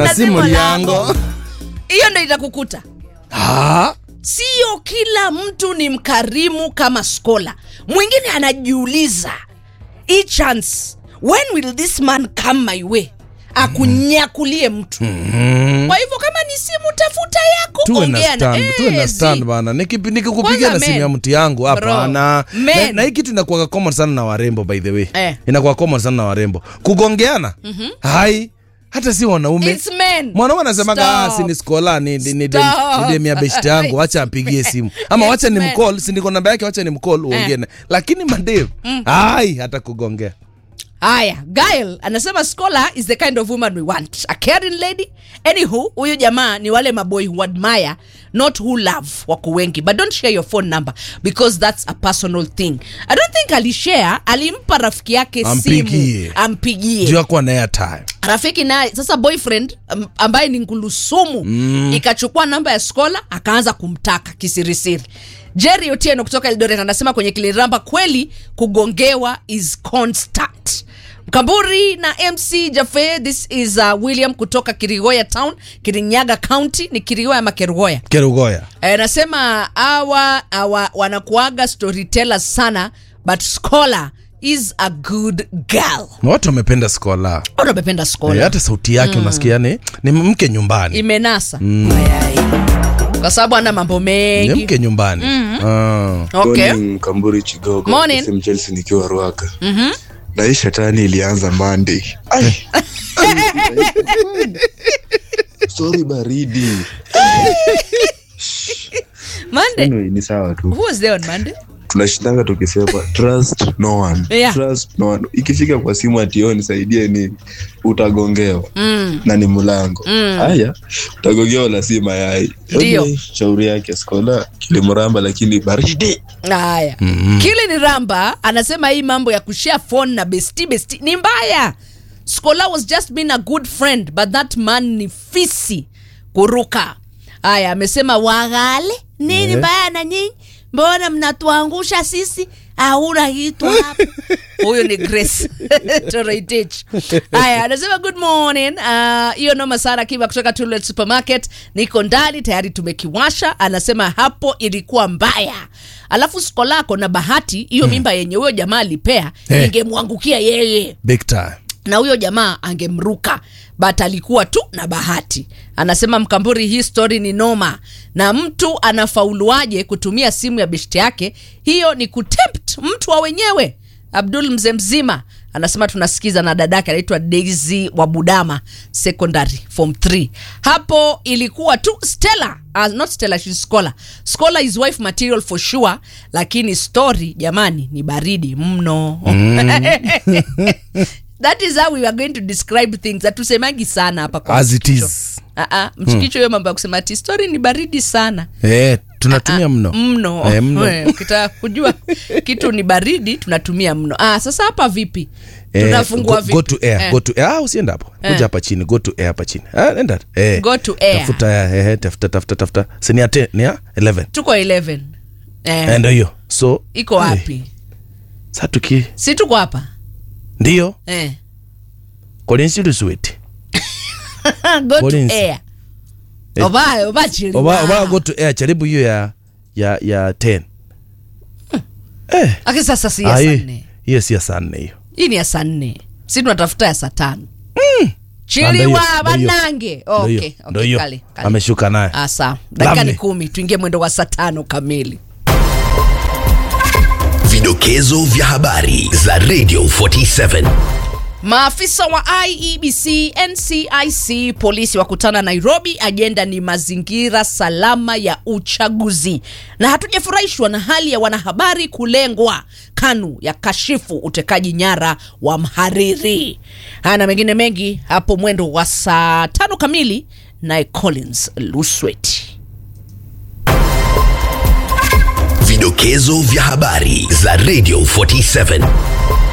na si mliango hiyo ndo itakukuta Ah, sio kila mtu ni mkarimu kama skola mwingine anajiuliza hii chance when will this man come my way akunyakulie mtu mm. kwa hivyo kama ni simu tafuta yako tuwe na ongea na- stand, Eh, tuwe na zi. stand bana Nikipi- nikikupigia Kwanza na simu men. ya mtu yangu hapana na, Men. na hii kitu inakuwa common sana na warembo by the way Eh. inakuwa common sana na warembo kugongeana hai hata si wanaume It's men. mwanaume anasemaga "Ah, Stop. si ni skola ni ni- ni Stop. dem ya beshte yangu wacha apigie simu ama Yes, wacha ni men. mcall si niko namba yake wacha ni mcall uongee naye. lakini madem hai hata kugongea haya gail anasema scholar is the kind of woman we want a caring lady anywho huyu jamaa ni wale maboy who admire not who love wako wengi but don't share your phone number because that's a personal thing i don't think alishare alimpa rafiki yake Ampigie. simu ampigie juu akuwa na airtime rafiki naye sasa boyfriend um, ambaye ni ngulusumu mm. ikachukua namba ya skola akaanza kumtaka kisirisiri jerry otieno kutoka eldoret anasema kwenye kiliramba kweli kugongewa is constant mkamburi na mc jafe this is uh, william kutoka kirigoya town kirinyaga county ni kirigoya ama kerugoya kerugoya Eh, nasema awa, awa wanakuaga storytellers sana but scholar is a good girl na watu wamependa skola watu wamependa skola Eh, hata sauti yake unasikia ni, ni mke nyumbani imenasa Mayai. kwa sababu ana mambo ni mengi mke nyumbani Ah. okay. Morning, Kamburi Chigogo Morning. SM Chelsea nikiwa Ruaka na hii shetani ilianza Monday. Ai. Sorry baridi. Monday. Anyway, ni sawa tu. Who was there on Monday? Tunashindanga tukisema trust no one. Yeah. Trust no one. Ikifika kwa simu ati "Oh, nisaidie nini utagongewa Mm. na ni mlango. Haya, utagongewa la si mayai. Ndio. Okay, Shauri yake skola kilimramba lakini baridi. Haya. Kili ni Ramba anasema hii mambo ya kushare phone na besti besti ni mbaya. Scholar was just being a good friend but that man ni fisi kuruka. Haya, amesema wagale nini Eh. mbaya na nyinyi? Mbona mnatuangusha sisi? Hauna kitu hapa. Huyo ni Grace Toroitich. Haya, anasema good morning. Ah, Hiyo noma sana kiva kutoka Tullet Supermarket. Niko ndani tayari tumekiwasha. Anasema hapo ilikuwa mbaya. Alafu siko lako na bahati hiyo mimba yenye huyo jamaa alipea Eh. ingemwangukia yeye big time na huyo jamaa angemruka but alikuwa tu na bahati anasema mkamburi hii story ni noma na mtu anafauluaje kutumia simu ya beshti yake hiyo ni kutempt mtu wa wenyewe abdul mzee mzima anasema tunasikiza na dadake anaitwa daisy wa budama secondary form 3 hapo ilikuwa tu stella uh, not stella she's scholar scholar is wife material for sure lakini story jamani ni baridi mno that is how we are going to describe things hatusemangi sana hapa kwa As it mchikicho. is. Ah, ah, mchikicho hiyo mambo ya kusema ati story ni baridi sana eh, tunatumia Ah, mno mno Eh, mno. Eh, ukitaka kujua kitu ni baridi tunatumia mno ah, sasa hapa vipi Eh, tunafungua go, vipi go to air, Eh. go to air. Ah, usienda hapo kuja Eh. hapa chini go to air hapa chini ah, enda eh. Go to air. tafuta eh, eh, tafuta tafuta tafuta si ni ya 10 ni ya 11 tuko 11 eh, Eh, ndio hiyo so iko eh, wapi sasa tuki si tuko hapa ndio eh. kolinsilusweti go to Collins. air Eh. oba oba chili oba oba go to air jaribu hiyo ya ya ya 10 eh Aki sasa si ah, ya saa hiyo- nne hiyo si ya saa nne hiyo hii ni ya saa nne si tunatafuta ya saa tano Ah, chiliwa ndio hiyo, ndio hiyo. banange Ndio okay, hiyo, ndio okay, hiyo. kale, kale. ameshuka naye Ah, sawa dakika ni Lovely. kumi tuingie mwendo wa saa tano kamili Vidokezo vya habari za Radio 47. Maafisa wa IEBC, NCIC, polisi wakutana Nairobi. Ajenda ni mazingira salama ya uchaguzi, na hatujafurahishwa na hali ya wanahabari kulengwa. KANU ya kashifu utekaji nyara wa mhariri. Haya na mengine mengi hapo mwendo wa saa tano kamili, naye Collins Lusweti. Vidokezo vya habari za Radio 47.